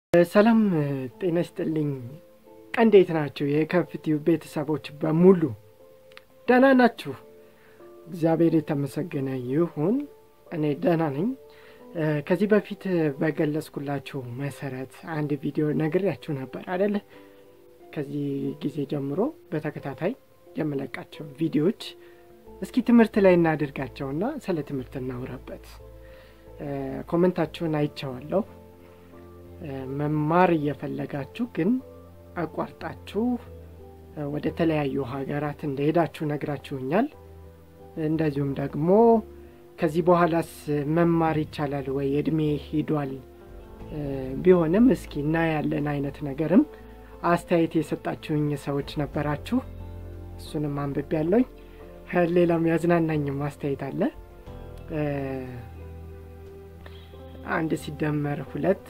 ሰላም ጤና ይስጥልኝ። እንዴት ናቸው የከፍቲው ቤተሰቦች በሙሉ ደህና ናችሁ? እግዚአብሔር የተመሰገነ ይሁን። እኔ ደህና ነኝ። ከዚህ በፊት በገለጽኩላችሁ መሰረት አንድ ቪዲዮ ነግሬያችሁ ነበር አደለ? ከዚህ ጊዜ ጀምሮ በተከታታይ የምለቃቸው ቪዲዮዎች እስኪ ትምህርት ላይ እናድርጋቸውና ስለ ትምህርት እናውራበት። ኮመንታችሁን አይቼዋለሁ። መማር እየፈለጋችሁ ግን አቋርጣችሁ ወደ ተለያዩ ሀገራት እንደሄዳችሁ ነግራችሁኛል። እንደዚሁም ደግሞ ከዚህ በኋላስ መማር ይቻላል ወይ እድሜ ሂዷል ቢሆንም እስኪ እናያለን አይነት ነገርም አስተያየት የሰጣችሁኝ ሰዎች ነበራችሁ። እሱንም አንብቤ ያለውኝ ሌላም ያዝናናኝም አስተያየት አለ። አንድ ሲደመር ሁለት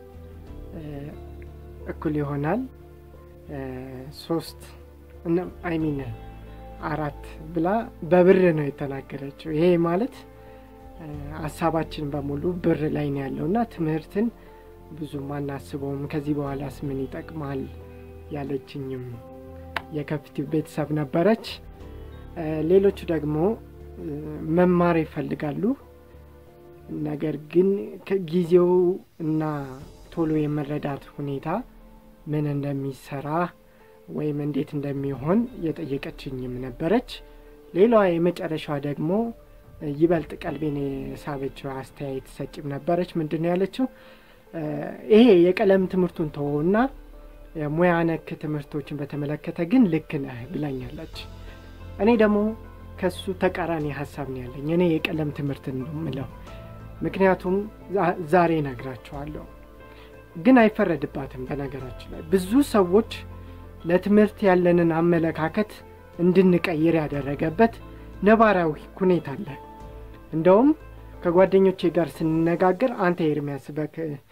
እኩል ይሆናል ሶስት አይሚን አራት ብላ በብር ነው የተናገረችው። ይሄ ማለት ሀሳባችን በሙሉ ብር ላይ ነው ያለው እና ትምህርትን ብዙም አናስበውም። ከዚህ በኋላስ ምን ይጠቅማል ያለችኝም የከፍቲው ቤተሰብ ነበረች። ሌሎቹ ደግሞ መማር ይፈልጋሉ፣ ነገር ግን ጊዜው እና ቶሎ የመረዳት ሁኔታ ምን እንደሚሰራ ወይም እንዴት እንደሚሆን የጠየቀችኝም ነበረች። ሌላዋ የመጨረሻዋ ደግሞ ይበልጥ ቀልቤን የሳበችው አስተያየት ሰጭም ነበረች። ምንድን ነው ያለችው? ይሄ የቀለም ትምህርቱን ተወውና ሙያ ነክ ትምህርቶችን በተመለከተ ግን ልክ ነህ ብላኛለች። እኔ ደግሞ ከሱ ተቃራኒ ሀሳብ ነው ያለኝ። እኔ የቀለም ትምህርት ነው የምለው፣ ምክንያቱም ዛሬ ነግራቸዋለሁ ግን አይፈረድባትም። በነገራችን ላይ ብዙ ሰዎች ለትምህርት ያለንን አመለካከት እንድንቀይር ያደረገበት ነባራዊ ሁኔታ አለ። እንደውም ከጓደኞቼ ጋር ስንነጋገር አንተ ኤርሚያስ በክ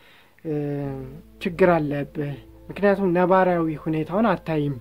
ችግር አለብህ፣ ምክንያቱም ነባራዊ ሁኔታውን አታይም፣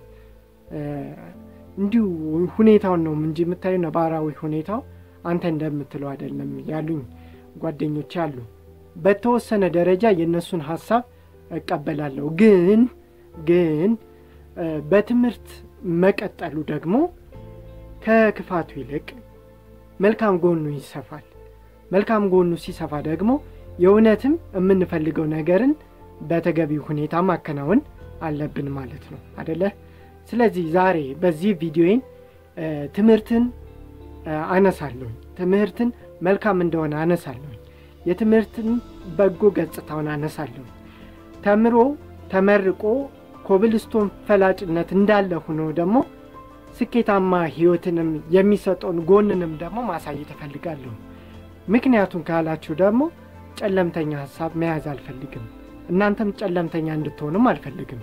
እንዲሁ ሁኔታውን ነው እንጂ የምታየው ነባራዊ ሁኔታው አንተ እንደምትለው አይደለም ያሉኝ ጓደኞቼ አሉ። በተወሰነ ደረጃ የእነሱን ሀሳብ እቀበላለሁ። ግን ግን በትምህርት መቀጠሉ ደግሞ ከክፋቱ ይልቅ መልካም ጎኑ ይሰፋል። መልካም ጎኑ ሲሰፋ ደግሞ የእውነትም የምንፈልገው ነገርን በተገቢው ሁኔታ ማከናወን አለብን ማለት ነው አደለ? ስለዚህ ዛሬ በዚህ ቪዲዮዬን ትምህርትን አነሳለሁኝ። ትምህርትን መልካም እንደሆነ አነሳለሁኝ። የትምህርትን በጎ ገጽታውን አነሳለሁ። ተምሮ ተመርቆ ኮብልስቶን ፈላጭነት እንዳለ ሆኖ ደግሞ ስኬታማ ሕይወትንም የሚሰጠውን ጎንንም ደግሞ ማሳየት እፈልጋለሁ። ምክንያቱም ካላችሁ ደግሞ ጨለምተኛ ሀሳብ መያዝ አልፈልግም። እናንተም ጨለምተኛ እንድትሆንም አልፈልግም።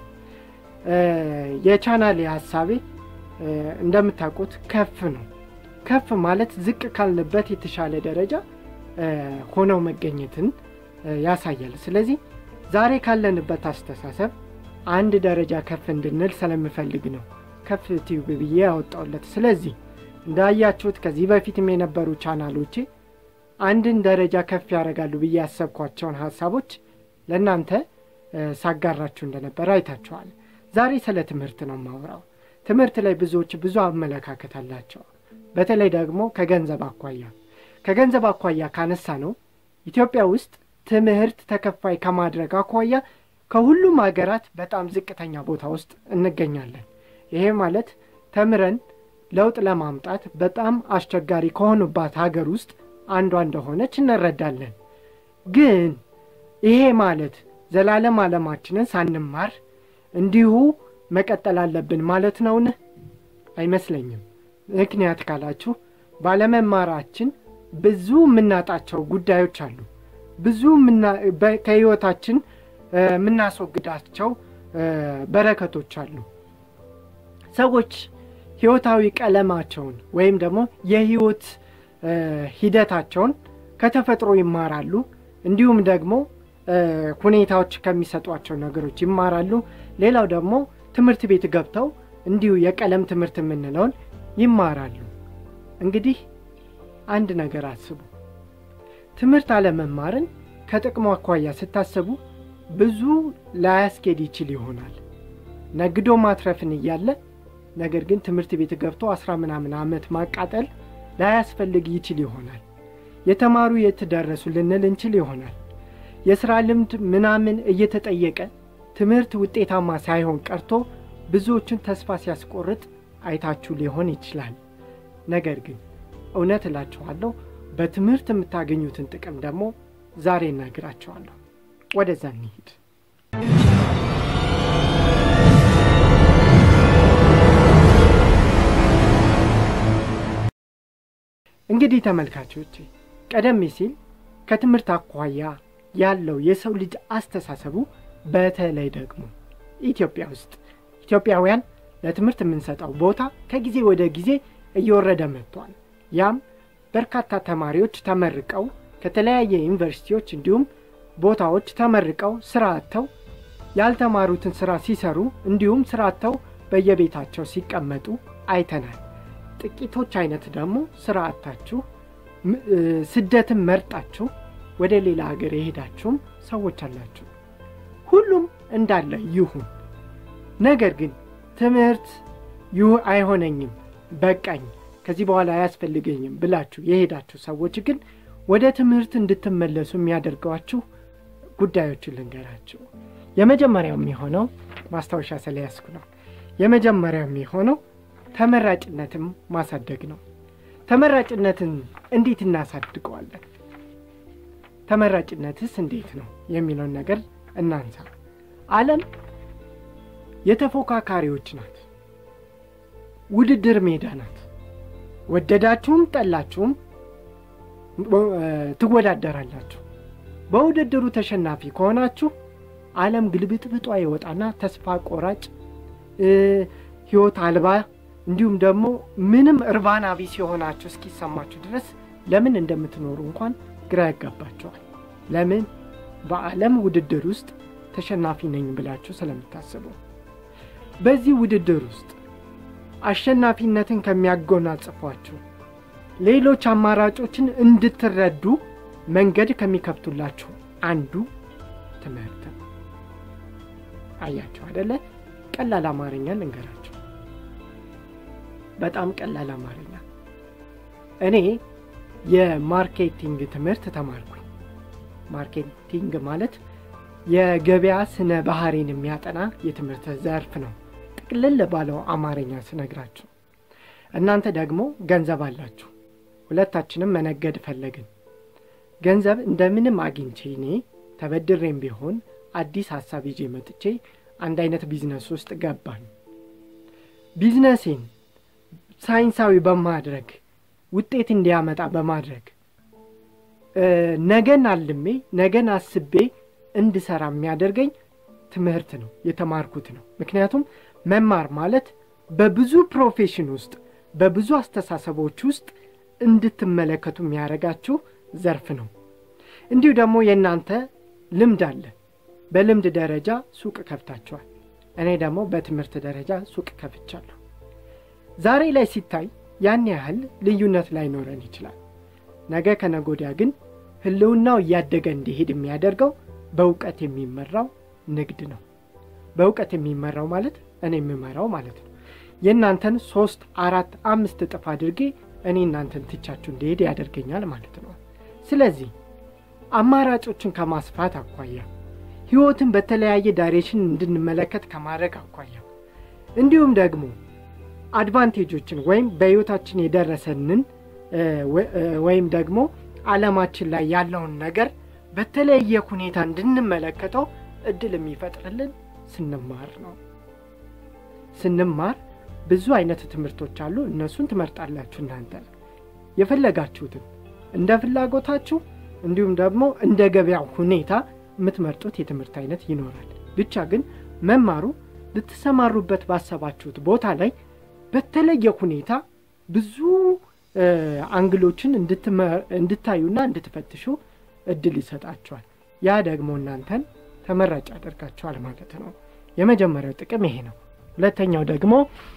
የቻናሌ ሀሳቤ እንደምታውቁት ከፍ ነው። ከፍ ማለት ዝቅ ካልንበት የተሻለ ደረጃ ሆነው መገኘትን ያሳያል። ስለዚህ ዛሬ ካለንበት አስተሳሰብ አንድ ደረጃ ከፍ እንድንል ስለምፈልግ ነው ከፍ ቲዩብ ብዬ ያወጣውለት። ስለዚህ እንዳያችሁት ከዚህ በፊትም የነበሩ ቻናሎቼ አንድን ደረጃ ከፍ ያደርጋሉ ብዬ ያሰብኳቸውን ሀሳቦች ለእናንተ ሳጋራችሁ እንደነበረ አይታችኋል። ዛሬ ስለ ትምህርት ነው የማወራው። ትምህርት ላይ ብዙዎች ብዙ አመለካከት አላቸው። በተለይ ደግሞ ከገንዘብ አኳያ ከገንዘብ አኳያ ካነሳ ነው ኢትዮጵያ ውስጥ ትምህርት ተከፋይ ከማድረግ አኳያ ከሁሉም ሀገራት በጣም ዝቅተኛ ቦታ ውስጥ እንገኛለን። ይሄ ማለት ተምረን ለውጥ ለማምጣት በጣም አስቸጋሪ ከሆኑባት ሀገር ውስጥ አንዷ እንደሆነች እንረዳለን። ግን ይሄ ማለት ዘላለም ዓለማችንን ሳንማር እንዲሁ መቀጠል አለብን ማለት ነውን? አይመስለኝም። ምክንያት ካላችሁ ባለመማራችን ብዙ የምናጣቸው ጉዳዮች አሉ። ብዙ ከህይወታችን የምናስወግዳቸው በረከቶች አሉ። ሰዎች ህይወታዊ ቀለማቸውን ወይም ደግሞ የህይወት ሂደታቸውን ከተፈጥሮ ይማራሉ። እንዲሁም ደግሞ ሁኔታዎች ከሚሰጧቸው ነገሮች ይማራሉ። ሌላው ደግሞ ትምህርት ቤት ገብተው እንዲሁ የቀለም ትምህርት የምንለውን ይማራሉ። እንግዲህ አንድ ነገር አስቡ። ትምህርት አለመማርን ከጥቅሙ አኳያ ስታስቡ ብዙ ላያስኬድ ይችል ይሆናል። ነግዶ ማትረፍን እያለ ነገር ግን ትምህርት ቤት ገብቶ አስራ ምናምን ዓመት ማቃጠል ላያስፈልግ ይችል ይሆናል። የተማሩ የት ደረሱ ልንል እንችል ይሆናል። የሥራ ልምድ ምናምን እየተጠየቀ ትምህርት ውጤታማ ሳይሆን ቀርቶ ብዙዎችን ተስፋ ሲያስቆርጥ አይታችሁ ሊሆን ይችላል። ነገር ግን እውነት እላችኋለሁ በትምህርት የምታገኙትን ጥቅም ደግሞ ዛሬ እነግራችኋለሁ። ወደዛ እንሂድ። እንግዲህ ተመልካቾቼ ቀደም ሲል ከትምህርት አኳያ ያለው የሰው ልጅ አስተሳሰቡ በተለይ ደግሞ ኢትዮጵያ ውስጥ ኢትዮጵያውያን ለትምህርት የምንሰጠው ቦታ ከጊዜ ወደ ጊዜ እየወረደ መጥቷል። ያም በርካታ ተማሪዎች ተመርቀው ከተለያየ ዩኒቨርሲቲዎች እንዲሁም ቦታዎች ተመርቀው ስራ አጥተው ያልተማሩትን ስራ ሲሰሩ እንዲሁም ስራ አጥተው በየቤታቸው ሲቀመጡ አይተናል። ጥቂቶች አይነት ደግሞ ስራ አጥታችሁ ስደትን መርጣችሁ ወደ ሌላ ሀገር የሄዳችሁም ሰዎች አላችሁ። ሁሉም እንዳለ ይሁን። ነገር ግን ትምህርት ይሁ አይሆነኝም፣ በቃኝ፣ ከዚህ በኋላ አያስፈልገኝም ብላችሁ የሄዳችሁ ሰዎች ግን ወደ ትምህርት እንድትመለሱ የሚያደርገዋችሁ ጉዳዮችን ልንገራችሁ። የመጀመሪያው የሚሆነው ማስታወሻ ስለያዝኩ ነው። የመጀመሪያው የሚሆነው ተመራጭነትን ማሳደግ ነው። ተመራጭነትን እንዴት እናሳድገዋለን? ተመራጭነትስ እንዴት ነው የሚለውን ነገር እናንሳ። ዓለም የተፎካካሪዎች ናት። ውድድር ሜዳ ናት። ወደዳችሁም ጠላችሁም ትወዳደራላችሁ። በውድድሩ ተሸናፊ ከሆናችሁ ዓለም ግልብጥብጧ ይወጣና ተስፋ ቆራጭ፣ ሕይወት አልባ እንዲሁም ደግሞ ምንም እርባና ቢስ የሆናችሁ እስኪሰማችሁ ድረስ ለምን እንደምትኖሩ እንኳን ግራ ያጋባቸዋል። ለምን? በዓለም ውድድር ውስጥ ተሸናፊ ነኝ ብላችሁ ስለምታስቡ። በዚህ ውድድር ውስጥ አሸናፊነትን ከሚያጎናጽፏችሁ ሌሎች አማራጮችን እንድትረዱ መንገድ ከሚከፍቱላችሁ አንዱ ትምህርት ነው። አያችሁ አደለ? ቀላል አማርኛ ልንገራችሁ። በጣም ቀላል አማርኛ። እኔ የማርኬቲንግ ትምህርት ተማርኩኝ። ማርኬቲንግ ማለት የገበያ ስነ ባህሪን የሚያጠና የትምህርት ዘርፍ ነው። ጥቅልል ባለው አማርኛ ስነግራችሁ፣ እናንተ ደግሞ ገንዘብ አላችሁ። ሁለታችንም መነገድ ፈለግን። ገንዘብ እንደምንም አግኝቼ እኔ ተበድሬም ቢሆን አዲስ ሀሳብ ይዤ መጥቼ አንድ አይነት ቢዝነስ ውስጥ ገባን። ቢዝነሴን ሳይንሳዊ በማድረግ ውጤት እንዲያመጣ በማድረግ ነገን አልሜ ነገን አስቤ እንድሰራ የሚያደርገኝ ትምህርት ነው፣ የተማርኩት ነው። ምክንያቱም መማር ማለት በብዙ ፕሮፌሽን ውስጥ በብዙ አስተሳሰቦች ውስጥ እንድትመለከቱ የሚያደርጋችሁ ዘርፍ ነው። እንዲሁ ደግሞ የእናንተ ልምድ አለ። በልምድ ደረጃ ሱቅ ከፍታችኋል። እኔ ደግሞ በትምህርት ደረጃ ሱቅ ከፍቻለሁ። ዛሬ ላይ ሲታይ ያን ያህል ልዩነት ላይኖረን ይችላል። ነገ ከነጎዲያ ግን ህልውናው እያደገ እንዲሄድ የሚያደርገው በእውቀት የሚመራው ንግድ ነው። በእውቀት የሚመራው ማለት እኔ የምመራው ማለት ነው። የእናንተን ሶስት አራት አምስት እጥፍ አድርጌ እኔ እናንተን ትቻችሁ እንዲሄድ ያደርገኛል ማለት ነው። ስለዚህ አማራጮችን ከማስፋት አኳያ ህይወትን በተለያየ ዳይሬክሽን እንድንመለከት ከማድረግ አኳያ እንዲሁም ደግሞ አድቫንቴጆችን ወይም በህይወታችን የደረሰንን ወይም ደግሞ ዓለማችን ላይ ያለውን ነገር በተለየ ሁኔታ እንድንመለከተው እድል የሚፈጥርልን ስንማር ነው። ስንማር ብዙ አይነት ትምህርቶች አሉ። እነሱን ትመርጣላችሁ እናንተ የፈለጋችሁትን እንደ ፍላጎታችሁ እንዲሁም ደግሞ እንደ ገበያው ሁኔታ የምትመርጡት የትምህርት አይነት ይኖራል። ብቻ ግን መማሩ ልትሰማሩበት ባሰባችሁት ቦታ ላይ በተለየ ሁኔታ ብዙ አንግሎችን እንድታዩና እንድትፈትሹ እድል ይሰጣችኋል። ያ ደግሞ እናንተን ተመራጭ ያደርጋችኋል ማለት ነው። የመጀመሪያው ጥቅም ይሄ ነው። ሁለተኛው ደግሞ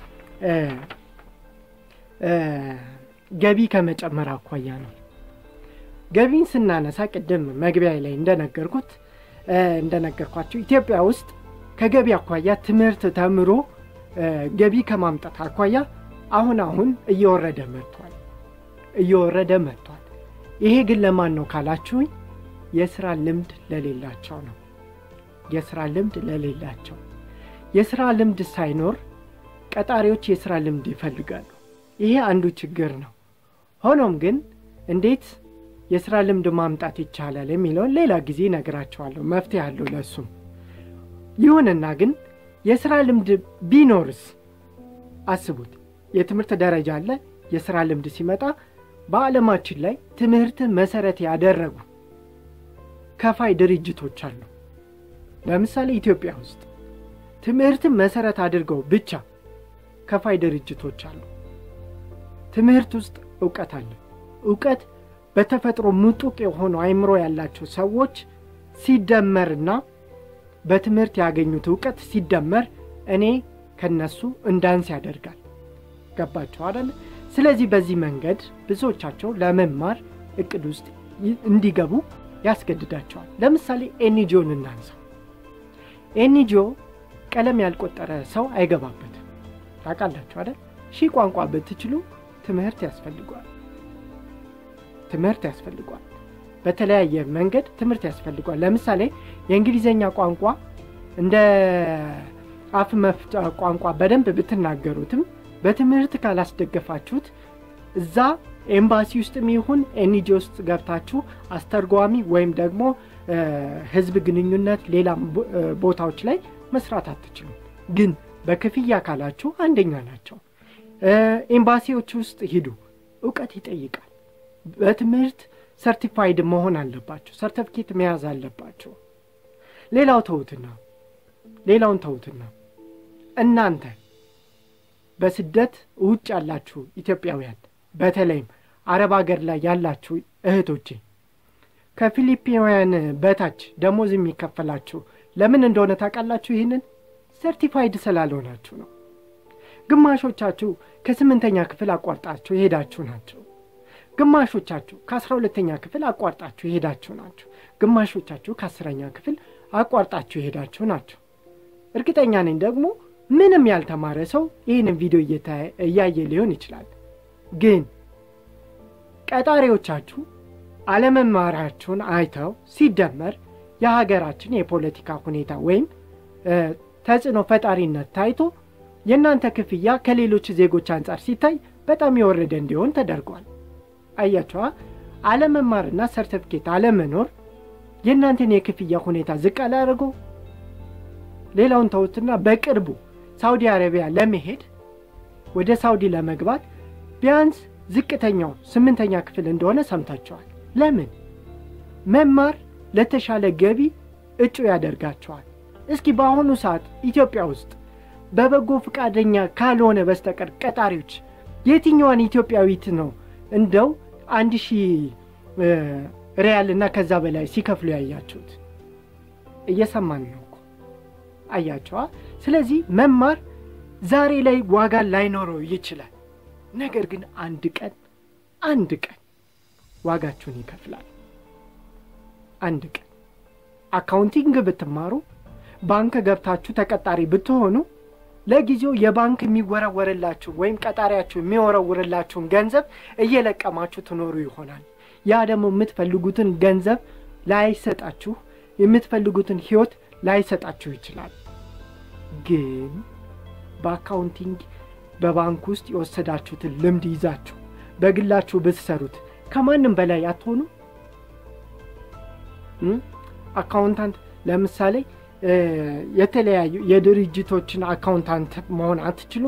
ገቢ ከመጨመር አኳያ ነው። ገቢን ስናነሳ ቅድም መግቢያ ላይ እንደነገርኩት እንደነገርኳቸው ኢትዮጵያ ውስጥ ከገቢ አኳያ ትምህርት ተምሮ ገቢ ከማምጣት አኳያ አሁን አሁን እየወረደ መጥቷል እየወረደ መጥቷል። ይሄ ግን ለማን ነው ካላችሁኝ የስራ ልምድ ለሌላቸው ነው። የስራ ልምድ ለሌላቸው የስራ ልምድ ሳይኖር ቀጣሪዎች የስራ ልምድ ይፈልጋሉ። ይሄ አንዱ ችግር ነው። ሆኖም ግን እንዴት የስራ ልምድ ማምጣት ይቻላል የሚለውን ሌላ ጊዜ ነግራቸዋለሁ። መፍትሄ አለው ለእሱም። ይሁንና ግን የስራ ልምድ ቢኖርስ አስቡት። የትምህርት ደረጃ አለ። የስራ ልምድ ሲመጣ በዓለማችን ላይ ትምህርትን መሰረት ያደረጉ ከፋይ ድርጅቶች አሉ። ለምሳሌ ኢትዮጵያ ውስጥ ትምህርትን መሰረት አድርገው ብቻ ከፋይ ድርጅቶች አሉ። ትምህርት ውስጥ እውቀት አለ። እውቀት በተፈጥሮ ምጡቅ የሆኑ አይምሮ ያላቸው ሰዎች ሲደመርና በትምህርት ያገኙት እውቀት ሲደመር እኔ ከነሱ እንዳንስ ያደርጋል። ገባቸው አደለ? ስለዚህ በዚህ መንገድ ብዙዎቻቸው ለመማር እቅድ ውስጥ እንዲገቡ ያስገድዳቸዋል። ለምሳሌ ኤንጂኦን እናንሳው። ኤንጂኦ ቀለም ያልቆጠረ ሰው አይገባበትም። ታውቃላችሁ አይደል? ሺህ ቋንቋ ብትችሉ ትምህርት ያስፈልጓል። ትምህርት ያስፈልጓል። በተለያየ መንገድ ትምህርት ያስፈልጓል። ለምሳሌ የእንግሊዝኛ ቋንቋ እንደ አፍ መፍጫ ቋንቋ በደንብ ብትናገሩትም በትምህርት ካላስደገፋችሁት እዛ ኤምባሲ ውስጥም ይሁን ኤንጂ ውስጥ ገብታችሁ አስተርጓሚ ወይም ደግሞ ሕዝብ ግንኙነት ሌላም ቦታዎች ላይ መስራት አትችሉም። ግን በክፍያ ካላችሁ አንደኛ ናቸው። ኤምባሲዎች ውስጥ ሂዱ፣ እውቀት ይጠይቃል። በትምህርት ሰርቲፋይድ መሆን አለባቸው። ሰርተፊኬት መያዝ አለባቸው። ሌላው ተውትና ሌላውን ተውትና እናንተ በስደት ውጭ ያላችሁ ኢትዮጵያውያን በተለይም አረብ ሀገር ላይ ያላችሁ እህቶቼ ከፊሊፒናውያን በታች ደሞዝ የሚከፈላችሁ ለምን እንደሆነ ታውቃላችሁ? ይህንን ሰርቲፋይድ ስላልሆናችሁ ነው። ግማሾቻችሁ ከስምንተኛ ክፍል አቋርጣችሁ የሄዳችሁ ናቸው። ግማሾቻችሁ ከአስራ ሁለተኛ ክፍል አቋርጣችሁ የሄዳችሁ ናቸው። ግማሾቻችሁ ከአስረኛ ክፍል አቋርጣችሁ የሄዳችሁ ናቸው። እርግጠኛ ነኝ ደግሞ ምንም ያልተማረ ሰው ይህንን ቪዲዮ እያየ ሊሆን ይችላል። ግን ቀጣሪዎቻችሁ አለመማራችሁን አይተው ሲደመር የሀገራችን የፖለቲካ ሁኔታ ወይም ተጽዕኖ ፈጣሪነት ታይቶ የእናንተ ክፍያ ከሌሎች ዜጎች አንጻር ሲታይ በጣም የወረደ እንዲሆን ተደርጓል። አያቸዋ አለመማርና ሰርተፍኬት አለመኖር የእናንተን የክፍያ ሁኔታ ዝቅ አላደርገው። ሌላውን ተውትና በቅርቡ ሳውዲ አረቢያ ለመሄድ ወደ ሳውዲ ለመግባት ቢያንስ ዝቅተኛው ስምንተኛ ክፍል እንደሆነ ሰምታቸዋል። ለምን? መማር ለተሻለ ገቢ እጩ ያደርጋቸዋል። እስኪ በአሁኑ ሰዓት ኢትዮጵያ ውስጥ በበጎ ፈቃደኛ ካልሆነ በስተቀር ቀጣሪዎች የትኛዋን ኢትዮጵያዊት ነው እንደው አንድ ሺህ ሪያል እና ከዛ በላይ ሲከፍሉ ያያችሁት? እየሰማን ነው እኮ አያቸዋ። ስለዚህ መማር ዛሬ ላይ ዋጋ ላይኖረው ይችላል። ነገር ግን አንድ ቀን አንድ ቀን ዋጋችሁን ይከፍላል። አንድ ቀን አካውንቲንግ ብትማሩ፣ ባንክ ገብታችሁ ተቀጣሪ ብትሆኑ ለጊዜው የባንክ የሚወረወርላችሁ ወይም ቀጣሪያችሁ የሚወረውርላችሁን ገንዘብ እየለቀማችሁ ትኖሩ ይሆናል። ያ ደግሞ የምትፈልጉትን ገንዘብ ላይሰጣችሁ፣ የምትፈልጉትን ሕይወት ላይሰጣችሁ ይችላል። ግን በአካውንቲንግ በባንክ ውስጥ የወሰዳችሁትን ልምድ ይዛችሁ በግላችሁ ብትሰሩት ከማንም በላይ አትሆኑ። አካውንታንት ለምሳሌ የተለያዩ የድርጅቶችን አካውንታንት መሆን አትችሉ?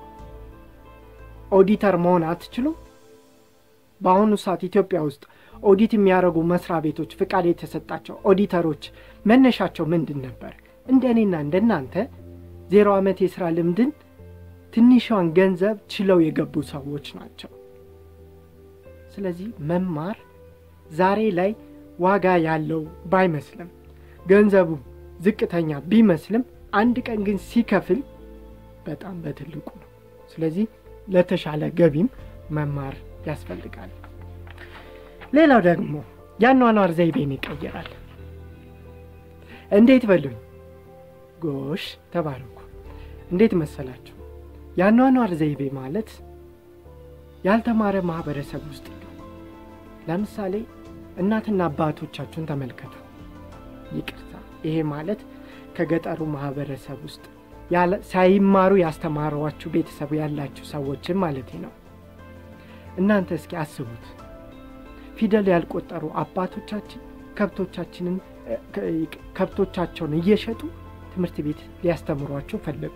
ኦዲተር መሆን አትችሉ? በአሁኑ ሰዓት ኢትዮጵያ ውስጥ ኦዲት የሚያደርጉ መስሪያ ቤቶች ፍቃድ የተሰጣቸው ኦዲተሮች መነሻቸው ምንድን ነበር? እንደ እኔና እንደ እናንተ ዜሮ ዓመት የሥራ ልምድን ትንሿን ገንዘብ ችለው የገቡ ሰዎች ናቸው። ስለዚህ መማር ዛሬ ላይ ዋጋ ያለው ባይመስልም ገንዘቡ ዝቅተኛ ቢመስልም አንድ ቀን ግን ሲከፍል በጣም በትልቁ ነው። ስለዚህ ለተሻለ ገቢም መማር ያስፈልጋል። ሌላው ደግሞ የአኗኗር ዘይቤን ይቀይራል። እንዴት በሉኝ። ጎሽ ተባረኩ። እንዴት መሰላችሁ? የአኗኗር ዘይቤ ማለት ያልተማረ ማህበረሰብ ውስጥ ነው። ለምሳሌ እናትና አባቶቻችሁን ተመልከቱ። ይቅርታ፣ ይሄ ማለት ከገጠሩ ማህበረሰብ ውስጥ ሳይማሩ ያስተማሯችሁ ቤተሰብ ያላችሁ ሰዎችን ማለት ነው። እናንተ እስኪ አስቡት። ፊደል ያልቆጠሩ አባቶቻችን ከብቶቻችንን ከብቶቻቸውን እየሸጡ ትምህርት ቤት ሊያስተምሯቸው ፈለጉ።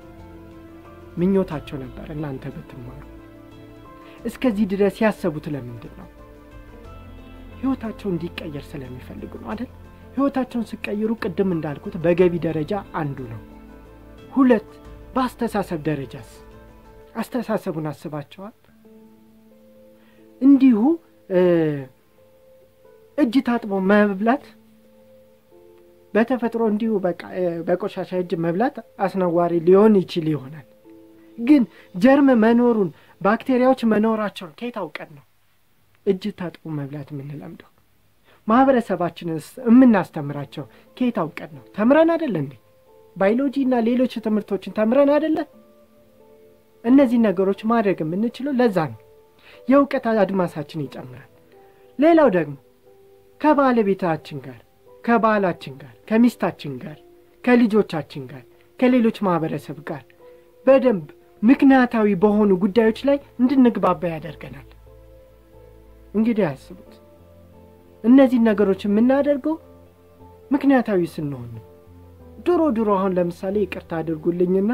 ምኞታቸው ነበር እናንተ ብትማሩ። እስከዚህ ድረስ ያሰቡት ለምንድን ነው? ህይወታቸው እንዲቀየር ስለሚፈልጉ ነው አይደል? ህይወታቸውን ሲቀይሩ ቅድም እንዳልኩት በገቢ ደረጃ አንዱ ነው። ሁለት በአስተሳሰብ ደረጃስ አስተሳሰቡን አስባቸዋል? እንዲሁ እጅ ታጥቦ መብላት በተፈጥሮ እንዲሁ በቃ በቆሻሻ እጅ መብላት አስነዋሪ ሊሆን ይችል ይሆናል። ግን ጀርም መኖሩን ባክቴሪያዎች መኖራቸውን ከየት አውቀን ነው እጅ ታጥቦ መብላት የምንለምደው? ማህበረሰባችንን የምናስተምራቸው ከየት አውቀን ነው? ተምረን አደለ እንዴ? ባዮሎጂ እና ሌሎች ትምህርቶችን ተምረን አደለ? እነዚህ ነገሮች ማድረግ የምንችለው ለዛ ነው። የእውቀት አድማሳችን ይጨምራል። ሌላው ደግሞ ከባለቤታችን ጋር ከባላችን ጋር ከሚስታችን ጋር ከልጆቻችን ጋር ከሌሎች ማህበረሰብ ጋር በደንብ ምክንያታዊ በሆኑ ጉዳዮች ላይ እንድንግባባ ያደርገናል። እንግዲህ አስቡት፣ እነዚህ ነገሮች የምናደርገው ምክንያታዊ ስንሆን ነው። ድሮ ድሮ አሁን ለምሳሌ ይቅርታ አድርጉልኝና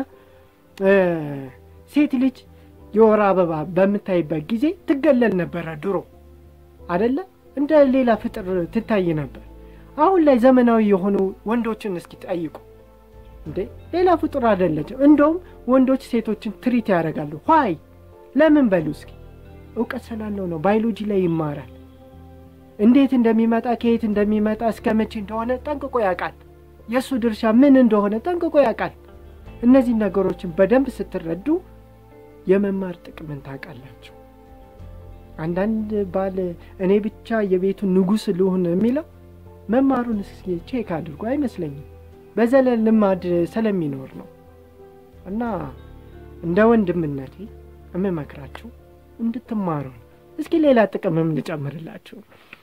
ሴት ልጅ የወር አበባ በምታይበት ጊዜ ትገለል ነበረ ድሮ አደለ? እንደ ሌላ ፍጥር ትታይ ነበር። አሁን ላይ ዘመናዊ የሆኑ ወንዶችን እስኪ ጠይቁ እንዴ ሌላ ፍጡር አይደለችም። እንደውም ወንዶች ሴቶችን ትሪት ያደርጋሉ። ኋይ ለምን በሉ እስኪ እውቀት ስላለው ነው። ባዮሎጂ ላይ ይማራል። እንዴት እንደሚመጣ ከየት እንደሚመጣ እስከ መቼ እንደሆነ ጠንቅቆ ያውቃል። የእሱ ድርሻ ምን እንደሆነ ጠንቅቆ ያውቃል። እነዚህ ነገሮችን በደንብ ስትረዱ የመማር ጥቅምን ታውቃላችሁ። አንዳንድ ባል እኔ ብቻ የቤቱ ንጉሥ ልሁን የሚለው መማሩን እስኪ ቼክ አድርጎ አይመስለኝም። በዘለል ልማድ ስለሚኖር ነው። እና እንደ ወንድምነቴ የምመክራችሁ እንድትማሩ ነው። እስኪ ሌላ ጥቅምም ልጨምርላችሁ።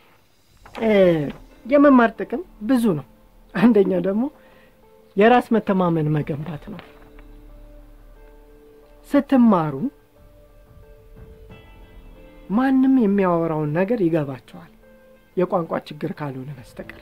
የመማር ጥቅም ብዙ ነው። አንደኛ ደግሞ የራስ መተማመን መገንባት ነው። ስትማሩ ማንም የሚያወራውን ነገር ይገባቸዋል፣ የቋንቋ ችግር ካልሆነ በስተቀር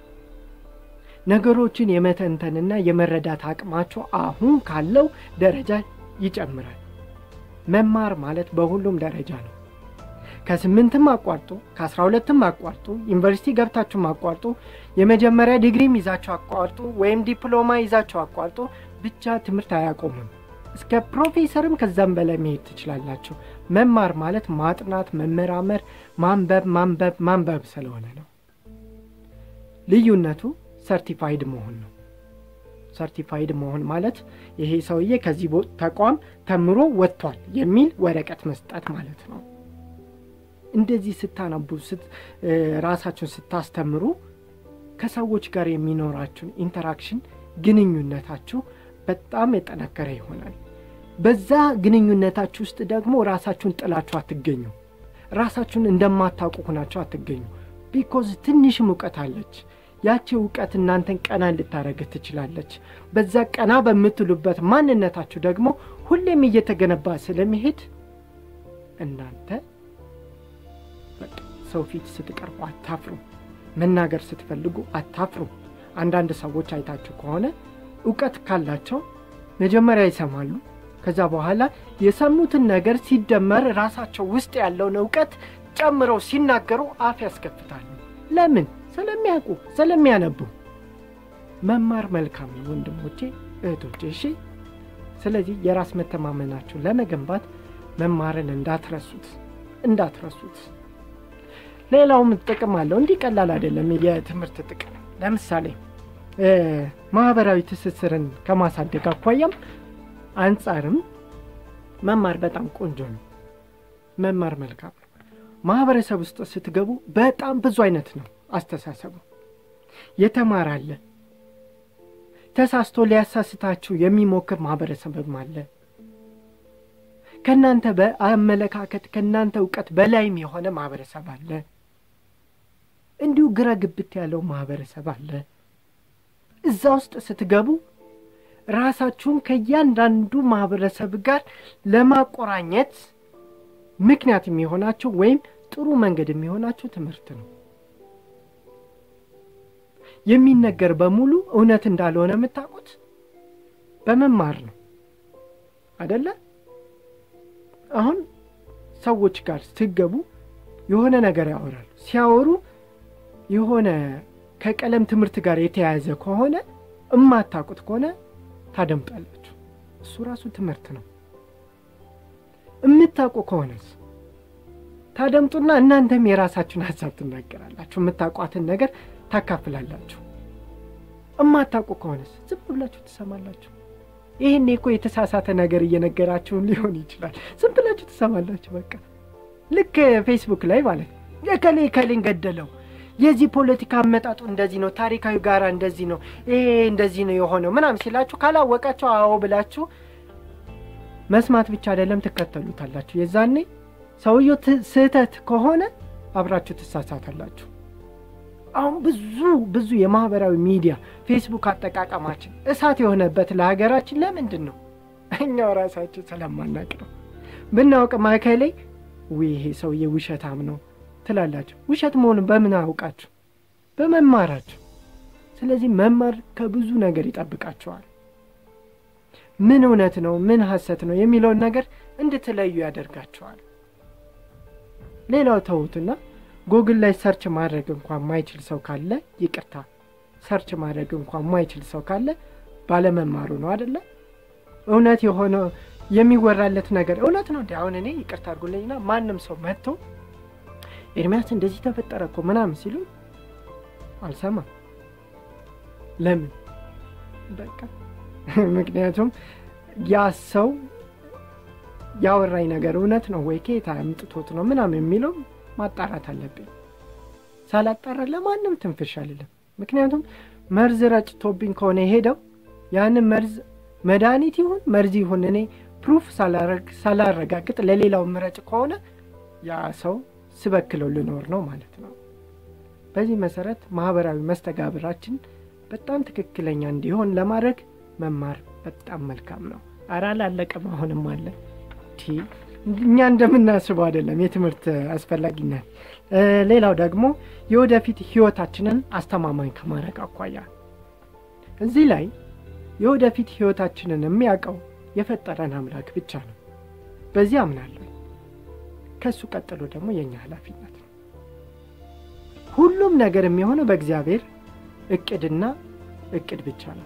ነገሮችን የመተንተንና የመረዳት አቅማቸው አሁን ካለው ደረጃ ይጨምራል። መማር ማለት በሁሉም ደረጃ ነው። ከስምንትም አቋርጦ ከአስራ ሁለትም አቋርጦ ዩኒቨርሲቲ ገብታችሁም አቋርጦ የመጀመሪያ ዲግሪም ይዛችሁ አቋርጦ ወይም ዲፕሎማ ይዛችሁ አቋርጦ ብቻ ትምህርት አያቆምም። እስከ ፕሮፌሰርም ከዛም በላይ መሄድ ትችላላችሁ። መማር ማለት ማጥናት፣ መመራመር፣ ማንበብ ማንበብ ማንበብ ስለሆነ ነው። ልዩነቱ ሰርቲፋይድ መሆን ነው። ሰርቲፋይድ መሆን ማለት ይሄ ሰውዬ ከዚህ ተቋም ተምሮ ወጥቷል የሚል ወረቀት መስጠት ማለት ነው። እንደዚህ ስታነቡ ራሳችሁን ስታስተምሩ ከሰዎች ጋር የሚኖራችሁን ኢንተራክሽን ግንኙነታችሁ በጣም የጠነከረ ይሆናል። በዛ ግንኙነታችሁ ውስጥ ደግሞ ራሳችሁን ጥላችሁ አትገኙ። ራሳችሁን እንደማታውቁ ሆናችሁ አትገኙ። ቢኮዝ ትንሽም እውቀት አለች። ያቺ እውቀት እናንተን ቀና ልታደረግ ትችላለች። በዛ ቀና በምትሉበት ማንነታችሁ ደግሞ ሁሌም እየተገነባ ስለሚሄድ እናንተ ሰው ፊት ስትቀርቡ አታፍሩ። መናገር ስትፈልጉ አታፍሩ። አንዳንድ ሰዎች አይታችሁ ከሆነ እውቀት ካላቸው መጀመሪያ ይሰማሉ። ከዛ በኋላ የሰሙትን ነገር ሲደመር ራሳቸው ውስጥ ያለውን እውቀት ጨምረው ሲናገሩ አፍ ያስከፍታሉ። ለምን? ስለሚያውቁ፣ ስለሚያነቡ። መማር መልካም ነው ወንድሞቼ፣ እህቶቼ። እሺ። ስለዚህ የራስ መተማመናችሁ ለመገንባት መማርን እንዳትረሱት እንዳትረሱት። ሌላውም ጥቅም አለው። እንዲህ ቀላል አይደለም የትምህርት ጥቅም። ለምሳሌ ማህበራዊ ትስስርን ከማሳደግ አኳያም አንጻርም መማር በጣም ቆንጆ ነው። መማር መልካም ነው። ማህበረሰብ ውስጥ ስትገቡ በጣም ብዙ አይነት ነው አስተሳሰቡ። የተማረ አለ፣ ተሳስቶ ሊያሳስታችሁ የሚሞክር ማህበረሰብም አለ። ከእናንተ በአመለካከት ከእናንተ እውቀት በላይም የሆነ ማህበረሰብ አለ። እንዲሁ ግራ ግብት ያለው ማህበረሰብ አለ። እዛ ውስጥ ስትገቡ ራሳችሁን ከእያንዳንዱ ማህበረሰብ ጋር ለማቆራኘት ምክንያት የሚሆናችሁ ወይም ጥሩ መንገድ የሚሆናችሁ ትምህርት ነው። የሚነገር በሙሉ እውነት እንዳልሆነ የምታውቁት በመማር ነው አደለ? አሁን ሰዎች ጋር ስትገቡ የሆነ ነገር ያወራሉ። ሲያወሩ የሆነ ከቀለም ትምህርት ጋር የተያያዘ ከሆነ እማታውቁት ከሆነ ታደምጣላችሁ። እሱ ራሱ ትምህርት ነው። የምታውቁ ከሆነስ ታደምጡና እናንተም የራሳችሁን ሀሳብ ትናገራላችሁ። የምታውቋትን ነገር ታካፍላላችሁ። እማታውቁ ከሆነስ ዝም ብላችሁ ትሰማላችሁ። ይህኔ እኮ የተሳሳተ ነገር እየነገራችሁን ሊሆን ይችላል። ዝም ብላችሁ ትሰማላችሁ። በቃ ልክ ፌስቡክ ላይ ማለት ነው። የከሌ ከሌን ገደለው፣ የዚህ ፖለቲካ አመጣጡ እንደዚህ ነው፣ ታሪካዊ ጋራ እንደዚህ ነው፣ ይሄ እንደዚህ ነው የሆነው ምናምን ሲላችሁ ካላወቃችሁ አዎ ብላችሁ መስማት ብቻ አይደለም ትከተሉታላችሁ። የዛኔ ሰውየው ስህተት ከሆነ አብራችሁ ትሳሳታላችሁ። አሁን ብዙ ብዙ የማህበራዊ ሚዲያ ፌስቡክ አጠቃቀማችን እሳት የሆነበት ለሀገራችን ለምንድን ነው? እኛው ራሳችን ስለማናቅ ነው። ብናውቅ ማዕከሌ ውይ ይሄ ሰውዬ ውሸታም ነው ትላላችሁ። ውሸት መሆኑን በምን አውቃችሁ? በመማራችሁ። ስለዚህ መማር ከብዙ ነገር ይጠብቃችኋል። ምን እውነት ነው፣ ምን ሐሰት ነው የሚለውን ነገር እንድትለዩ ያደርጋችኋል። ሌላው ተዉትና ጎግል ላይ ሰርች ማድረግ እንኳን ማይችል ሰው ካለ ይቅርታ፣ ሰርች ማድረግ እንኳን ማይችል ሰው ካለ ባለመማሩ ነው አደለ? እውነት የሆነ የሚወራለት ነገር እውነት ነው እንዲ አሁን እኔ ይቅርታ አድርጉልኝና ማንም ሰው መጥቶ ኤርሚያስ እንደዚህ ተፈጠረ እኮ ምናምን ሲሉ አልሰማም። ለምን? በቃ ምክንያቱም ያ ሰው ያወራኝ ነገር እውነት ነው ወይ ከየት አምጥቶት ነው ምናምን የሚለው ማጣራት አለብኝ። ሳላጣራ ለማንም ትንፍሽ አልልም። ምክንያቱም መርዝ ረጭቶብኝ ከሆነ የሄደው ያንን መርዝ መድኃኒት ይሁን መርዝ ይሁን እኔ ፕሩፍ ሳላረጋግጥ ለሌላው ምረጭ ከሆነ ያ ሰው ስበክለው ልኖር ነው ማለት ነው። በዚህ መሰረት ማህበራዊ መስተጋብራችን በጣም ትክክለኛ እንዲሆን ለማድረግ መማር በጣም መልካም ነው። አራ አላለቀም፣ አሁንም አለ። እኛ እንደምናስበው አይደለም የትምህርት አስፈላጊነት። ሌላው ደግሞ የወደፊት ህይወታችንን አስተማማኝ ከማድረግ አኳያ እዚህ ላይ የወደፊት ህይወታችንን የሚያውቀው የፈጠረን አምላክ ብቻ ነው። በዚህ አምናለሁ። ከእሱ ቀጥሎ ደግሞ የእኛ ኃላፊነት ነው። ሁሉም ነገር የሚሆነው በእግዚአብሔር እቅድና እቅድ ብቻ ነው።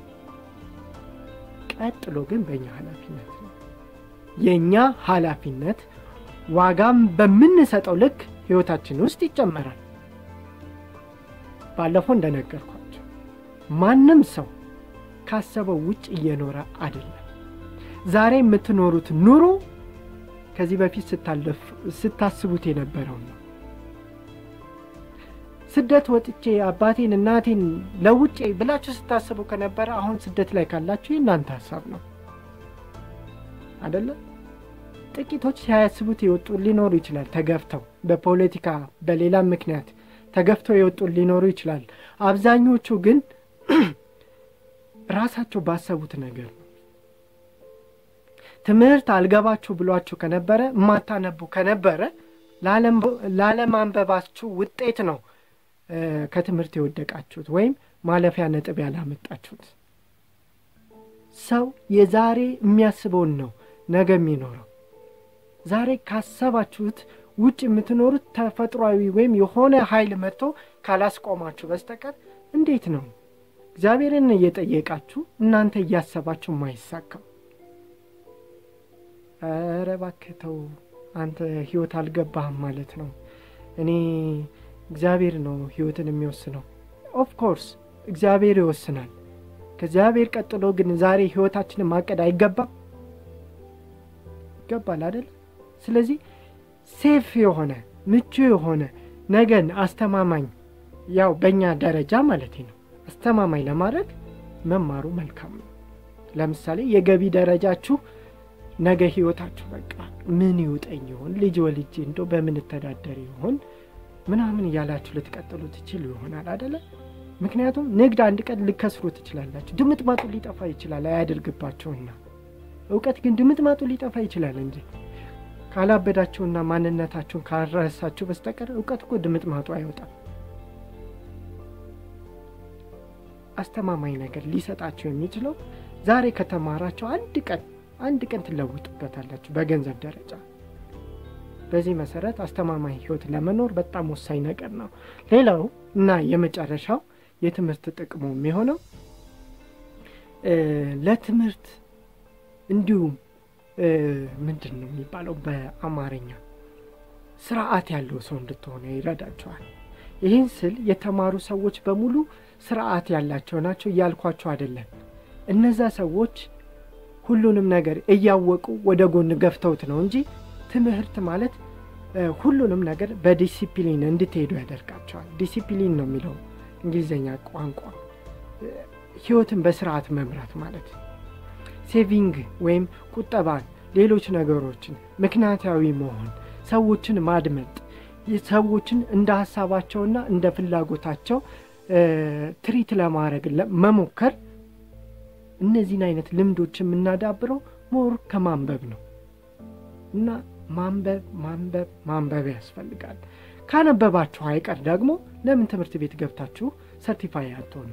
ቀጥሎ ግን በእኛ ኃላፊነት ነው። የእኛ ኃላፊነት ዋጋም በምንሰጠው ልክ ህይወታችን ውስጥ ይጨመራል። ባለፈው እንደነገርኳቸው ማንም ሰው ካሰበው ውጭ እየኖረ አይደለም። ዛሬ የምትኖሩት ኑሮ ከዚህ በፊት ስታስቡት የነበረው ነው። ስደት ወጥቼ አባቴን እናቴን ለውጬ ብላችሁ ስታስቡ ከነበረ አሁን ስደት ላይ ካላችሁ የእናንተ ሀሳብ ነው አደለም? ጥቂቶች ሳያስቡት የወጡ ሊኖሩ ይችላል። ተገፍተው በፖለቲካ በሌላም ምክንያት ተገፍተው የወጡ ሊኖሩ ይችላል። አብዛኞቹ ግን ራሳቸው ባሰቡት ነገር ነው። ትምህርት አልገባችሁ ብሏችሁ ከነበረ የማታነቡ ከነበረ ላለማንበባችሁ ውጤት ነው ከትምህርት የወደቃችሁት ወይም ማለፊያ ነጥብ ያላመጣችሁት። ሰው የዛሬ የሚያስበውን ነው ነገ የሚኖረው። ዛሬ ካሰባችሁት ውጭ የምትኖሩት ተፈጥሯዊ ወይም የሆነ ኃይል መጥቶ ካላስቆማችሁ በስተቀር እንዴት ነው እግዚአብሔርን እየጠየቃችሁ እናንተ እያሰባችሁ ማይሳካው? ኧረ እባክህ ተው አንተ ህይወት አልገባህም ማለት ነው። እኔ እግዚአብሔር ነው ህይወትን የሚወስነው። ኦፍኮርስ እግዚአብሔር ይወስናል። ከእግዚአብሔር ቀጥሎ ግን ዛሬ ህይወታችንን ማቀድ አይገባም? ይገባል አይደል? ስለዚህ ሴፍ የሆነ ምቹ የሆነ ነገን አስተማማኝ ያው በእኛ ደረጃ ማለት ነው አስተማማኝ ለማድረግ መማሩ መልካም ነው። ለምሳሌ የገቢ ደረጃችሁ ነገ ህይወታችሁ በቃ ምን ይውጠኝ ይሆን ልጅ ወልጄ እንደው በምን እተዳደር ይሆን ምናምን እያላችሁ ልትቀጥሉ ትችሉ ይሆናል አደለ? ምክንያቱም ንግድ አንድ ቀን ልከስሩ ትችላላችሁ። ድምጥማጡ ሊጠፋ ይችላል አያደርግባቸውና፣ እውቀት ግን ድምጥማጡ ሊጠፋ ይችላል እንጂ ካላበዳችሁና ማንነታችሁን ካልረሳችሁ በስተቀር እውቀት እኮ ድምጥማጡ አይወጣም። አስተማማኝ ነገር ሊሰጣችሁ የሚችለው ዛሬ ከተማራቸው አንድ ቀን አንድ ቀን ትለውጡበታላችሁ በገንዘብ ደረጃ። በዚህ መሰረት አስተማማኝ ህይወት ለመኖር በጣም ወሳኝ ነገር ነው። ሌላው እና የመጨረሻው የትምህርት ጥቅሙ የሚሆነው ለትምህርት እንዲሁም ምንድን ነው የሚባለው በአማርኛ ስርዓት ያለው ሰው እንድትሆነ ይረዳቸዋል። ይህን ስል የተማሩ ሰዎች በሙሉ ስርዓት ያላቸው ናቸው እያልኳቸው አይደለም። እነዛ ሰዎች ሁሉንም ነገር እያወቁ ወደ ጎን ገፍተውት ነው እንጂ ትምህርት ማለት ሁሉንም ነገር በዲሲፕሊን እንድትሄዱ ያደርጋቸዋል። ዲሲፕሊን ነው የሚለው እንግሊዝኛ ቋንቋ ህይወትን በስርዓት መምራት ማለት ሴቪንግ ወይም ቁጠባን፣ ሌሎች ነገሮችን ምክንያታዊ መሆን፣ ሰዎችን ማድመጥ፣ ሰዎችን እንደ ሀሳባቸውና እንደ ፍላጎታቸው ትሪት ለማድረግ መሞከር እነዚህን አይነት ልምዶች የምናዳብረው ሞር ከማንበብ ነው እና ማንበብ ማንበብ ማንበብ ያስፈልጋል። ካነበባችሁ አይቀር ደግሞ ለምን ትምህርት ቤት ገብታችሁ ሰርቲፋይ አትሆኑ?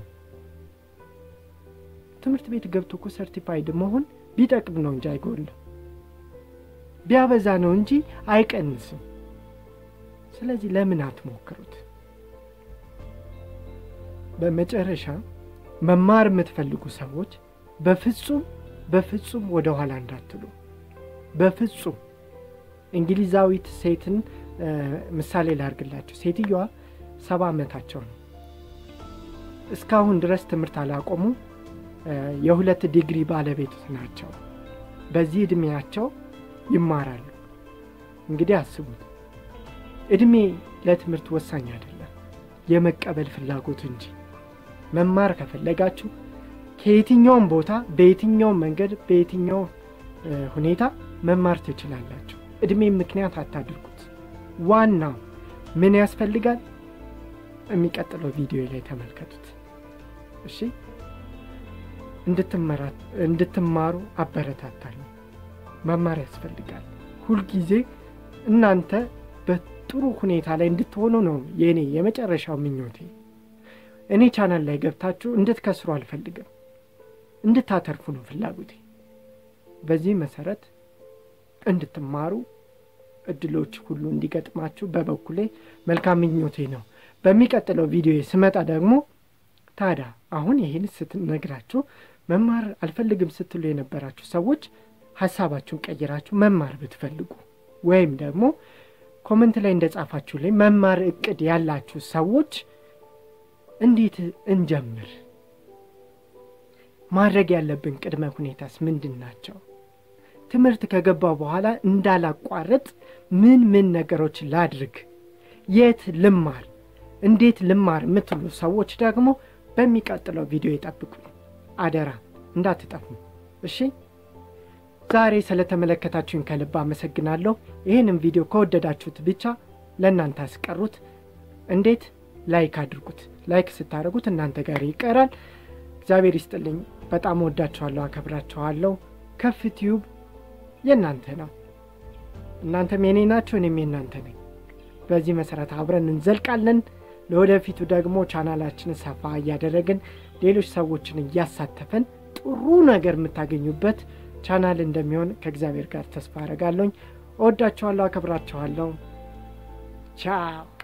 ትምህርት ቤት ገብቶ እኮ ሰርቲፋይድ መሆን ቢጠቅም ነው እንጂ አይጎልም፣ ቢያበዛ ነው እንጂ አይቀንስም። ስለዚህ ለምን አትሞክሩት? በመጨረሻ መማር የምትፈልጉ ሰዎች በፍጹም በፍጹም ወደ ኋላ እንዳትሉ። በፍጹም እንግሊዛዊት ሴትን ምሳሌ ላርግላችሁ። ሴትየዋ ሰባ ዓመታቸው ነው። እስካሁን ድረስ ትምህርት አላቆሙ። የሁለት ዲግሪ ባለቤት ናቸው። በዚህ ዕድሜያቸው ይማራሉ። እንግዲህ አስቡት፣ ዕድሜ ለትምህርት ወሳኝ አይደለም፣ የመቀበል ፍላጎት እንጂ። መማር ከፈለጋችሁ ከየትኛውም ቦታ በየትኛውም መንገድ በየትኛው ሁኔታ መማር ትችላላችሁ። ዕድሜ ምክንያት አታድርጉት። ዋናው ምን ያስፈልጋል? የሚቀጥለው ቪዲዮ ላይ ተመልከቱት። እሺ፣ እንድትማሩ አበረታታለሁ። መማር ያስፈልጋል። ሁልጊዜ እናንተ በጥሩ ሁኔታ ላይ እንድትሆኑ ነው የእኔ የመጨረሻው ምኞቴ። እኔ ቻናል ላይ ገብታችሁ እንድትከስሩ አልፈልግም፣ እንድታተርፉ ነው ፍላጎቴ። በዚህ መሰረት እንድትማሩ እድሎች ሁሉ እንዲገጥማችሁ በበኩሌ መልካም ምኞቴ ነው። በሚቀጥለው ቪዲዮ ስመጣ ደግሞ ታዲያ አሁን ይህን ስትነግራችሁ መማር አልፈልግም ስትሉ የነበራችሁ ሰዎች ሀሳባችሁን ቀይራችሁ መማር ብትፈልጉ ወይም ደግሞ ኮመንት ላይ እንደጻፋችሁ ላይ መማር እቅድ ያላችሁ ሰዎች እንዴት እንጀምር? ማድረግ ያለብን ቅድመ ሁኔታስ ምንድን ናቸው? ትምህርት ከገባ በኋላ እንዳላቋረጥ ምን ምን ነገሮች ላድርግ? የት ልማር? እንዴት ልማር የምትሉ ሰዎች ደግሞ በሚቀጥለው ቪዲዮ ይጠብቁኝ። አደራ እንዳትጠፉ እሺ። ዛሬ ስለተመለከታችሁኝ ከልብ አመሰግናለሁ። ይህንም ቪዲዮ ከወደዳችሁት ብቻ ለእናንተ አስቀሩት። እንዴት? ላይክ አድርጉት። ላይክ ስታደርጉት እናንተ ጋር ይቀራል። እግዚአብሔር ይስጥልኝ። በጣም ወዳችኋለሁ፣ አከብራችኋለሁ። ከፍ ቲዩብ የእናንተ ነው። እናንተም የኔ ናችሁ፣ እኔም የእናንተ ነኝ። በዚህ መሰረት አብረን እንዘልቃለን። ለወደፊቱ ደግሞ ቻናላችንን ሰፋ እያደረግን ሌሎች ሰዎችን እያሳተፈን ጥሩ ነገር የምታገኙበት ቻናል እንደሚሆን ከእግዚአብሔር ጋር ተስፋ አደርጋለሁኝ። እወዳችኋለሁ፣ አከብራችኋለሁ። ቻው